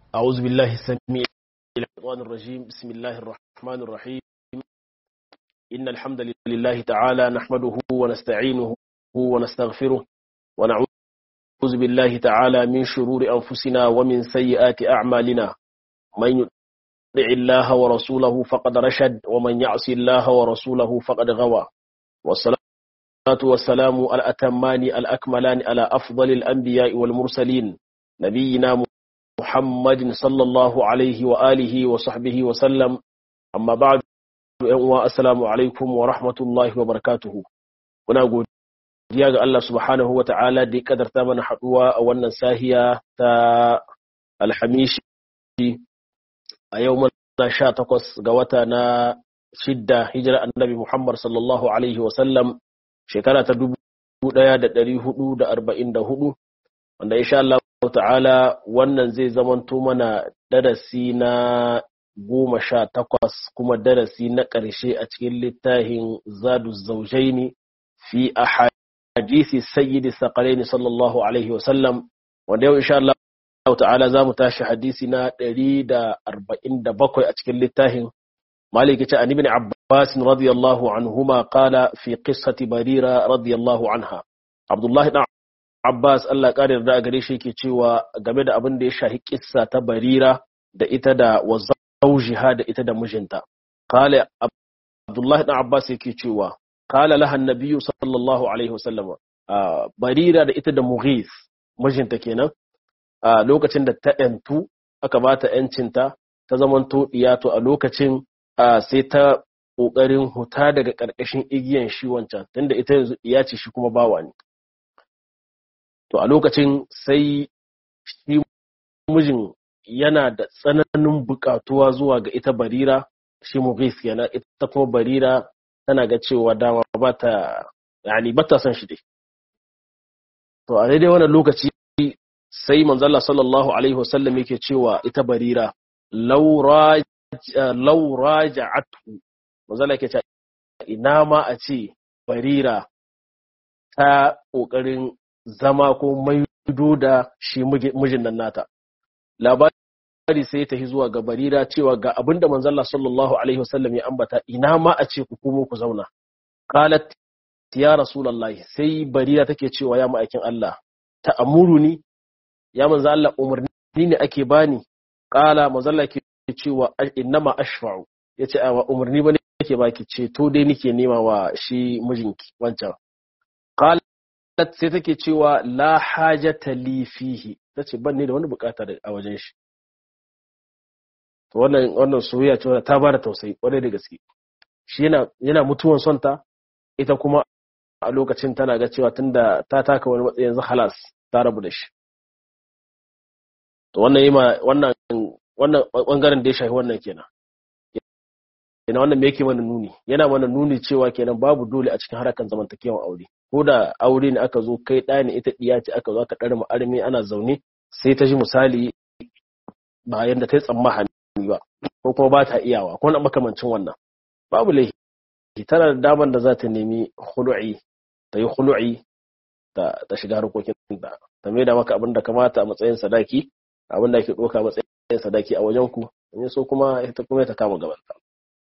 أعوذ بالله السميع الشيطان الرجيم بسم الله الرحمن الرحيم إن الحمد لله تعالى نحمده ونستعينه ونستغفره ونعوذ بالله تعالى من شرور أنفسنا ومن سيئات أعمالنا من يطع الله ورسوله فقد رشد ومن يعصي الله ورسوله فقد غوى والصلاة والسلام الأتمان الأكملان على أفضل الأنبياء والمرسلين نبينا محمد صلى الله عليه وآله وصحبه وسلم أما بعد السلام عليكم ورحمة الله وبركاته kuna godiya ga Allah subhanahu wa ta'ala da ya kadarta mana haɗuwa a wannan sahiya ta alhamishi a yau mana sha takwas ga wata na shidda hijira annabi Muhammad sallallahu alaihi wasallam shekara ta dubu ɗaya da ɗari hudu da arba'in da hudu wanda insha Allah ta'ala wannan zai zamanto mana darasi na goma sha takwas kuma darasi na ƙarshe a cikin littafin zadu zaujaini fi a hadisi sayyidi saƙalaini sallallahu alaihi wasallam wanda yau insha Allah ta'ala za mu tashi hadisi na ɗari da arba'in da bakwai a cikin littafin مالك عن ابن عباس رضي الله عنهما قال في قصة بريرة رضي الله عنها عبد الله بن Abbas Allah ƙarin da gare shi yake cewa game da abin da ya shahi kissa ta Barira da ita da wazaujiha da ita da mijinta. Kale Abdullahi ɗan Abbas yake cewa kala laha nabiyyu sallallahu alaihi wasallam Barira da ita da Mughith mijinta kenan a lokacin da ta yantu aka bata yancinta ta zamanto diyato a lokacin sai ta ƙoƙarin huta daga ƙarƙashin igiyan shi wancan tunda ita yanzu diya ce shi kuma bawa ne. to a lokacin sai shi mijin yana da tsananin bukatuwa zuwa ga ita barira shi mughis yana ita kuma barira tana ga cewa dama ba ta yani ba ta san shi dai to a daidai wannan lokaci sai manzalla sallallahu alaihi wasallam yake cewa ita barira law raja'atu manzalla yake cewa ina ma a ce barira ta kokarin zama ko maido da shi mijin nan nata labari sai ta zuwa ga barira cewa ga abinda manzalla sallallahu alaihi wasallam ya ambata ina ma a ce ku komo ku zauna qalat ya rasulullahi sai barira take cewa ya ma'aikin Allah ta amuruni ya manzo Allah umarni ne ake bani qala manzalla ke cewa innama ashfa'u yace a umarni bane yake baki ce to dai nike nema wa shi mijinki wancan qala sai take cewa la hajata li fihi tace ban ne da wani bukata a wajen shi to wannan wannan soyayya ce ta bada tausayi kwarai da gaske shi yana yana mutuwan son ta ita kuma a lokacin tana ga cewa tunda ta taka wani matsayi yanzu halas ta rabu da shi to wannan yima wannan wannan bangaren da ya shafi wannan kenan kenan wannan me yake mana nuni yana mana nuni cewa kenan babu dole a cikin harakan zamantakewan aure ko da aure ne aka zo kai ɗaya ne ita ɗiya ce aka zo aka ɗari ma'armi ana zaune sai ta ji misali ba yadda ta yi tsammahani ba ko kuma ba ta iyawa ko na makamancin wannan babu laifi tana da daman da za ta nemi hulu'i ta yi hulu'i ta shiga harkokin da ta mai da maka abin da kamata a matsayin sadaki abin da ake ɗauka a matsayin sadaki a wajen ku in so kuma ita kuma ta kama gabanta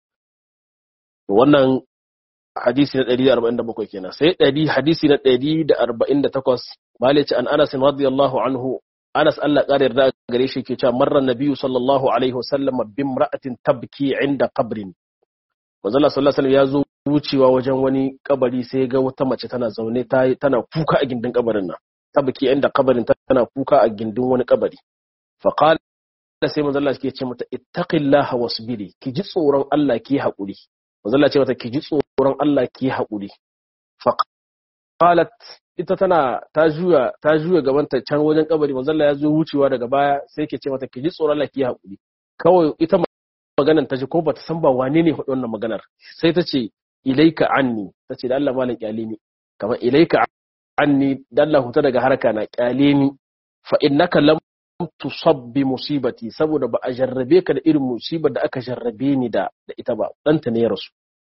wannan hadisi na 147 kenan sai ɗari hadisi na 148 malice an Anas radiyallahu anhu Anas Allah ƙara yarda gare shi ke cewa marran nabiyyu sallallahu alaihi wasallam bin ra'atin tabki inda qabrin manzo Allah sallallahu alaihi ya zo wucewa wajen wani kabari sai ga wata mace tana zaune tana kuka a gindin kabarin nan tabki inda kabarin tana kuka a gindin wani kabari fa qala sai manzo Allah ke ce mata ittaqillaha wasbiri ki ji tsoron Allah ki haƙuri manzo Allah ce mata ki ji tsoron Allah ki haƙuri faqalat ita tana ta juya ta juya gaban ta can wajen kabari manzo Allah ya zo wucewa daga baya sai ke ce mata ki ji tsoron Allah ki haƙuri kawai ita maganar ta ji ko bata san ba wane ne faɗi wannan maganar sai ta ce ilaika anni ta ce da Allah malam kyale ni kamar ilaika anni da Allah huta daga harka na kyale ni fa innaka lam tusabbi musibati saboda ba a jarrabe ka da irin musibar da aka jarrabe ni da da ita ba ɗanta ne ya rasu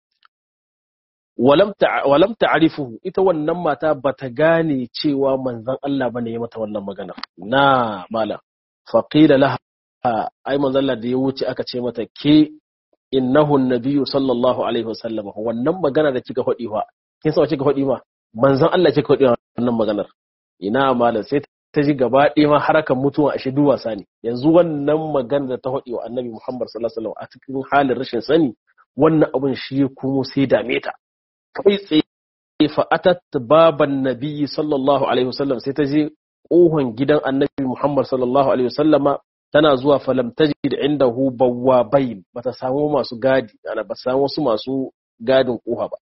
walam ta'rifuhu ita wannan mata bata gane cewa manzon Allah bane ya mata wannan magana na mala faqila laha ai manzalla da ya wuce aka ce mata ke innahu nabiyyu sallallahu alaihi wasallam wannan magana da kika faɗi wa kin san kika faɗi ma manzon Allah kika faɗi wannan maganar ina malam sai ta ji gaba ɗaya ma harakan mutuwa a shidu wasa ne yanzu wannan magana da ta faɗi wa annabi Muhammad sallallahu alaihi wasallam a cikin halin rashin sani wannan abin shi kuma sai dame ta kai tsaye fa atat baban nabiyyi sallallahu alaihi wasallam sai ta je kohon gidan annabi Muhammad sallallahu alaihi wasallama tana zuwa falam tajid indahu bawwabain bata samu masu gadi ana ba samu wasu masu gadin koha ba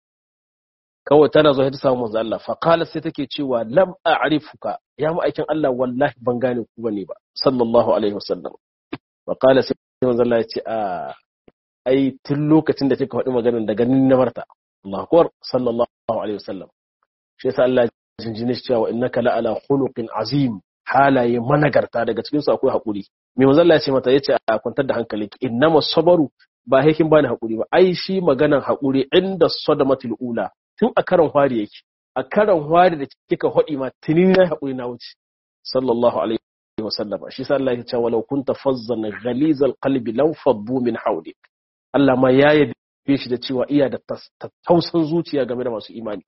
kawai tana zuwa ta samu manzo Allah fa qala sai take cewa lam a'rifuka ya ma'aikin Allah wallahi ban gane ku bane ba sallallahu alaihi wasallam fa qala sai manzo Allah ya ce a ai tun lokacin da kika faɗi maganar da ganin na marta Allahu akbar sallallahu alaihi wasallam shi yasa Allah ya jinjine shi cewa innaka la ala khuluqin azim halaye managarta daga cikin su akwai hakuri me manzo Allah ya ce mata yace a kwantar da hankalinki innama sabaru ba hekin bani hakuri ba ai shi maganan hakuri inda sadamatul ula tun a karan hwari yake a karan hwari da kika hodi ma tuni na hakuri na wuce sallallahu alaihi wa sallam shi sa Allah ya ce walau kunta fazzan ghalizal qalbi law faddu min hawlik Allah ma ya yabe shi da cewa iya da tausan zuciya game da masu imani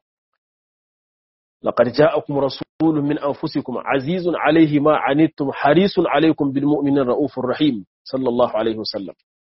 لقد جاءكم رسول من أنفسكم عزيز عليه ما عنتم حريص عليكم بالمؤمنين رؤوف رحيم صلى الله عليه وسلم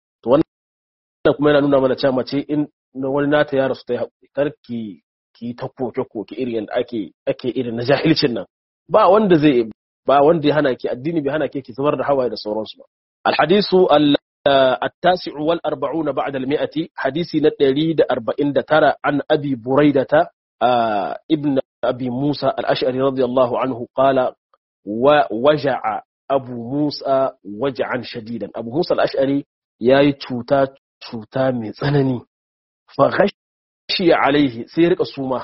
wannan kuma yana nuna mana cewa mace in wani nata ya rasu ta yi haƙuri kar ki ki ta koke koke irin yadda ake ake irin na jahilcin nan ba wanda zai ba wanda ya hana ki addini bai hana ki ki zubar da hawaye da sauransu ba alhadisu التاسع والأربعون بعد المئة حديثي نتري دا أربعين دا ترى عن أبي بريدة ابن أبي موسى الأشعري رضي الله عنه قال ووجع أبو موسى وجعا شديدا أبو موسى الأشعري ياي تشوتا تشوتا من سنني فغشي عليه سيرك السومة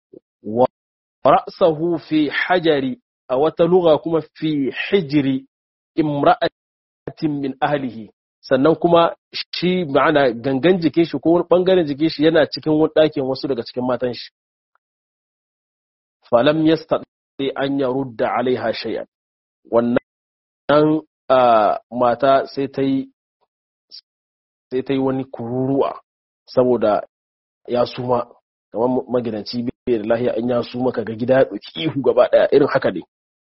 ورأسه في حجر أو تلغى كما في حجر امرأة min ahlihi sannan kuma shi ma'ana gangan jikin shi ko wani bangaren jikin shi yana cikin wani ɗakin wasu daga cikin matan shi falam yastati an yarudda alaiha shay'an wannan mata sai ta yi sai ta yi wani kururuwa saboda ya suma kamar magidanci bai da lahiya an ya suma kaga gida ya ɗauki ihu gaba ɗaya irin haka ne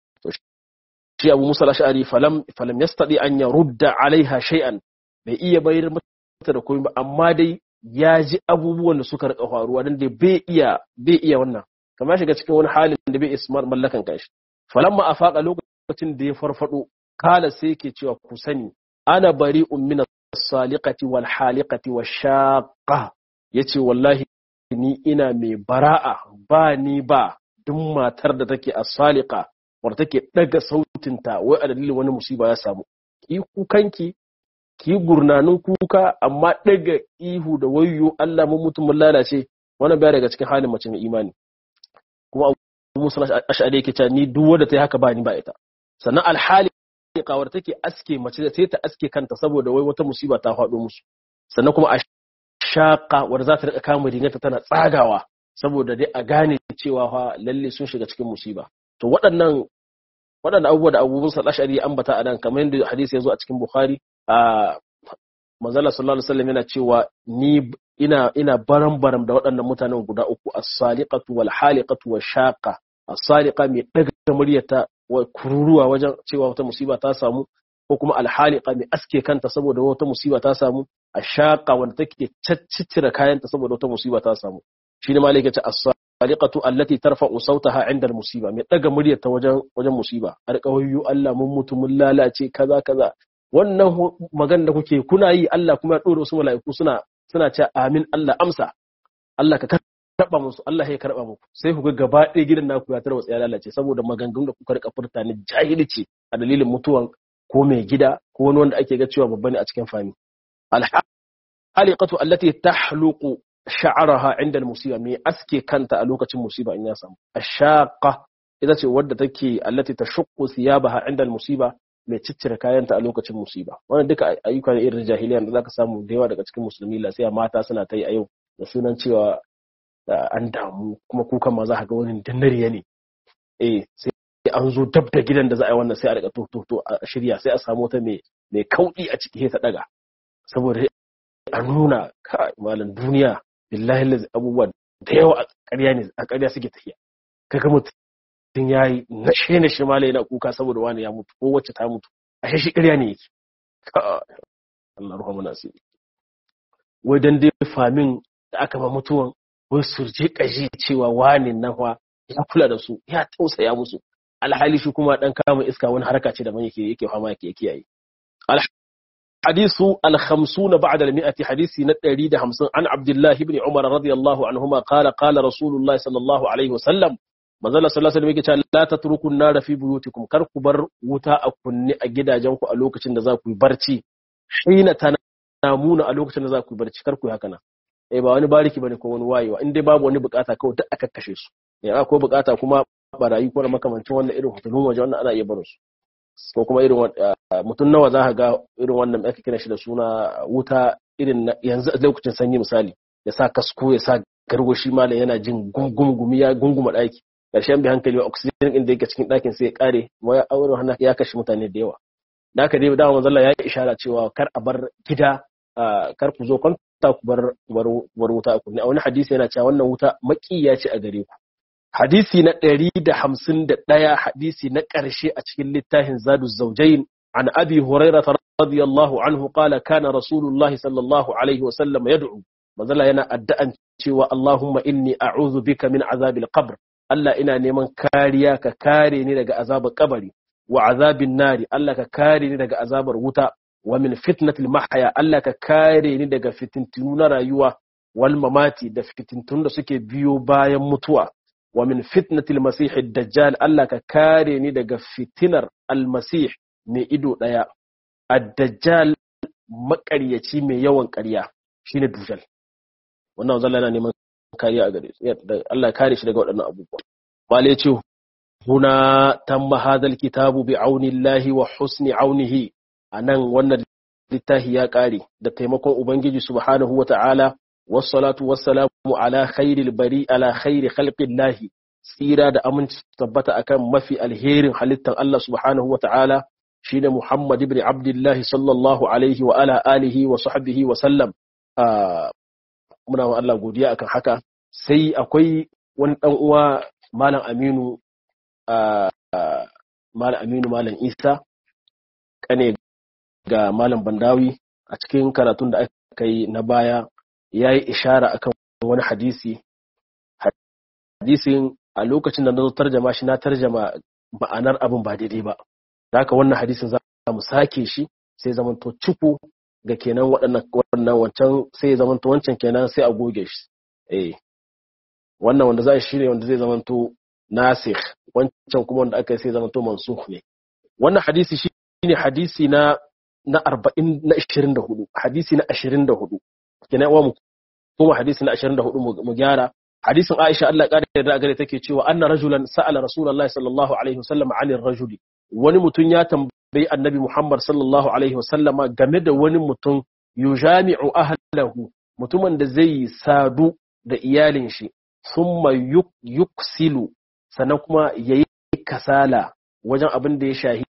shi abu musa lashari falam falam yastadi an yarudda alaiha shay'an bai iya bayar mata da komai ba amma dai ya ji abubuwan da suka rika faruwa dan da bai iya bai iya wannan kamar shiga cikin wani halin da bai ismar mallakan kanshi falamma afaqa lokacin da ya farfado kala sai yake cewa ku sani ana bari'un min as-saliqati wal haliqati wash-shaqqa yace wallahi ni ina mai bara'a ba ni ba duk matar da take as-saliqa wadda take daga sautinta wai a dalilin wani musiba ya samu ki kukanki ki gurnanin kuka amma daga ihu da wayo Allah mun mutum mun lalace wannan baya daga cikin halin mace mai imani kuma Abu Musa Ash'ari yake cewa ni duk wanda ta yi haka ba ni ba ita sannan alhali kawar take aske mace sai ta aske kanta saboda wai wata musiba ta faɗo musu sannan kuma a shaƙa wadda za ta rika kama rigarta tana tsagawa saboda dai a gane cewa fa lalle sun shiga cikin musiba to waɗannan waɗannan abubuwa da abubuwan sa ashari ambata a nan kamar yadda hadisi ya zo a cikin bukhari a manzala sallallahu alaihi wasallam yana cewa ni ina ina baram baram da waɗannan mutanen guda uku as-saliqatu wal haliqatu wash shaqa as-saliqa mai daga muryata wa kururuwa wajen cewa wata musiba ta samu ko kuma al-haliqa mai aske kanta saboda wata musiba ta samu ash-shaqa wanda take caccicira kayanta saboda wata musiba ta samu shine malaka ce as-saliqatu allati tarfa'u sautaha 'inda al-musiba mai daga muryarta wajen wajen musiba alƙawayyu Allah mun mutu mun lalace kaza kaza wannan magana da kuke kuna yi Allah kuma ya dora wasu mala'iku suna suna cewa amin Allah amsa Allah ka karba musu Allah ya karba muku sai ku ga gaba ɗaya gidan naku ya tarwatsa ya lalace saboda maganganun da kuka rika furta ne jahilci a dalilin mutuwan ko mai gida ko wani wanda ake ga cewa babba ne a cikin fami al-haliqatu allati tahluqu sha'araha inda musiba mai aske kanta a lokacin musiba in ya samu ashaqa ita ce wadda take allati tashuqqu thiyabaha inda musiba mai ciccire kayanta a lokacin musiba wannan duka ayyuka ne irin jahiliya da zaka samu da yawa daga cikin musulmi la sai mata suna ta yi a yau da sunan cewa an damu kuma kukan ma za ka ga wani dannariya ne eh sai an zo dab da gidan da za a yi wannan sai a rika to to a shirya sai a samu wata mai mai kauɗi a ciki ta daga saboda a nuna ka malam duniya billahi lazi abubuwa da yawa a ƙarya ne a ƙarya suke tafiya kaga mutum ya yi na shi na shi malai yana kuka saboda wani ya mutu ko wacce ta mutu a shi ƙarya ne yake Allah ruha mana asiri wai dan dai famin da aka ma mutuwan wai surje kaji cewa wani nan fa ya kula da su ya tausaya musu alhali shi kuma dan kama iska wani haraka ce da man yake yake fama yake kiyaye الحديث الخمسون بعد المئة حديث نتري ده همسن عن عبد الله بن عمر رضي الله عنهما قال قال رسول الله صلى الله عليه وسلم manzala sallallahu alaihi wasallam yake la tatruku nara fi buyutikum kar ku bar wuta a kunne a gidajen ku a lokacin da za ku yi barci hina tanamuna a lokacin da za ku yi barci kar ku yi haka nan eh ba wani bariki bane ko wani wayewa in dai babu wani bukata kawai duk aka kashe su eh akwai bukata kuma barayi ko makamancin wannan irin hutulun waje wannan ana iya barin su ko kuma irin mutum nawa za ka ga irin wannan aka kira shi da suna wuta irin yanzu a lokacin sanyi misali ya sa kasko ya sa garwashi malam yana jin gungumi ya gunguma daki karshen bi hankali wa oxygen din da yake cikin dakin sai ya kare kuma ya aure hana ya kashe mutane da yawa da haka dai dama manzo Allah ya yi ishara cewa kar a bar gida kar ku zo kwanta ku bar bar wuta a kunne a wani hadisi yana cewa wannan wuta makiya ce a gare ku hadisi na ɗari da hamsin da ɗaya hadisi na ƙarshe a cikin littafin zadu zaujain an abi huraira radiyallahu anhu qala kana rasulullahi sallallahu alaihi wasallam yad'u manzala yana addu'an cewa allahumma inni a'udhu bika min azabil qabr Allah ina neman kariya ka kare ni daga azabar kabari wa azabin nari Allah ka kare ni daga azabar wuta wa min fitnatil mahya Allah ka kare ni daga fitintunu na rayuwa wal mamati da fitintun da suke biyo bayan mutuwa wa min fitnatil masih dajjal Allah ka kare ni daga fitinar almasih mai ido daya ad-dajjal makaryaci mai yawan ƙarya shine dujal wannan zalla yana neman kariya a gare Allah ya kare shi daga waɗannan abubuwa bale ya ce huna tamma hadal kitabu bi aunillahi wa husni aunihi anan wannan littafi ya kare da taimakon ubangiji subhanahu wata'ala wassalatu wassalamu ala khairil bari ala khairi khalqillahi tsira da aminci tabbata akan mafi alherin halittar Allah subhanahu wata'ala shine Muhammad ibn Abdullah sallallahu alaihi wa ala alihi wa sahbihi wa sallam muna wa Allah godiya akan haka sai akwai wani dan uwa malam Aminu malam Aminu malam Isa kane ga malam Bandawi a cikin karatun da aka yi na baya yayi ishara akan wani hadisi hadisin a lokacin da na zo tarjama shi na tarjama ma'anar abin ba daidai ba da haka wannan hadisin za mu sake shi sai zamanto ciku ga kenan waɗannan wancan sai ya zamanto wancan kenan sai a goge shi eh wannan wanda za a shirya wanda zai zamanto nasikh wancan kuma wanda aka yi sai zamanto mansukh ne wannan hadisi shine hadisi na na 40 na 24 hadisi na 24 kenan wa mu kuma hadisi na 24 mu gyara hadisin Aisha Allah ƙara da gare take cewa anna rajulan sa'ala rasulullahi sallallahu alaihi wasallam 'anil rajuli wani mutum ya tambayi annabi Muhammad sallallahu alaihi wasallama game da wani mutum yujami'u ahlahu mutumin da zai sadu da iyalin shi thumma yuksilu sannan kuma yayi kasala wajen abin da ya shahi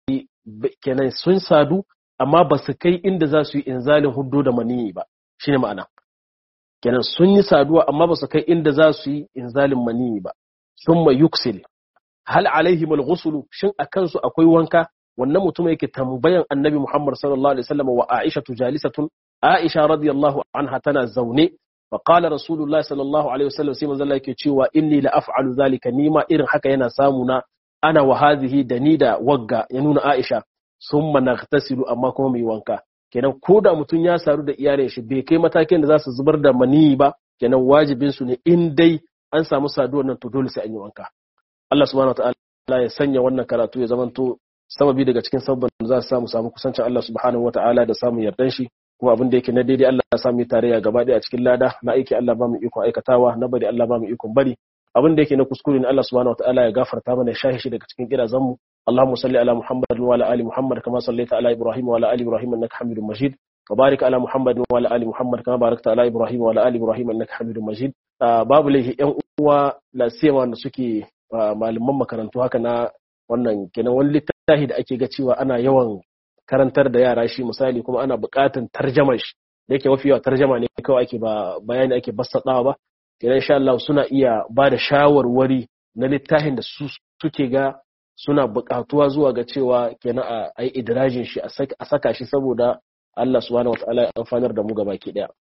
kenan sun sadu amma ba su kai inda za su yi inzalin huddo da maniyi ba shine ma'ana kenan sun yi saduwa amma ba su kai inda za su yi inzalin maniyi ba thumma yuksil hal alaihim al-ghusl shin akan su akwai wanka wannan mutum yake tambayan annabi Muhammad sallallahu alaihi wasallam wa Aisha jalisatun Aisha radiyallahu anha tana zaune fa qala rasulullahi sallallahu alaihi wasallam sai manzo Allah yake cewa inni la af'alu zalika nima irin haka yana samu na ana wa hadhihi da ni da wagga ya nuna Aisha summa naghtasilu amma kuma mai wanka kenan ko da mutum ya saru da iyalin shi bai kai matakin da za su zubar da maniyi ba kenan wajibin su ne in dai an samu saduwar nan to dole sai an yi wanka Allah subhanahu wataala ya sanya wannan karatu ya zamanto sababi daga cikin sabon da za su samu samu kusancin Allah subhanahu wataala da samun yardan shi kuma abin da yake na daidai Allah ya samu tarayya gaba daya a cikin lada na aiki Allah ba mu ikon aikatawa na bari Allah ba mu ikon bari abin da yake na kuskure ne Allah subhanahu wataala ya gafarta mana ya shahi shi daga cikin kirazan mu اللهم صل على محمد وعلى ال محمد كما صليت على ابراهيم وعلى ال ابراهيم انك حميد مجيد وبارك على محمد وعلى ال محمد كما باركت على ابراهيم وعلى ال ابراهيم انك حميد مجيد babu laihi yan uwa la siyama da suke malaman makarantu haka na wannan kenan wani littafi da ake ga cewa ana yawan karantar da yara shi misali kuma ana buƙatar tarjamar shi da yake mafi yawa tarjama ne kawai ake ba bayani ake bassaɗawa ba kenan insha Allah suna iya ba da shawarwari na littafin da su suke ga suna buƙatuwa zuwa ga cewa kenan a yi idirajin shi a saka shi saboda Allah subhanahu wataala ya amfanar da mu gaba ki daya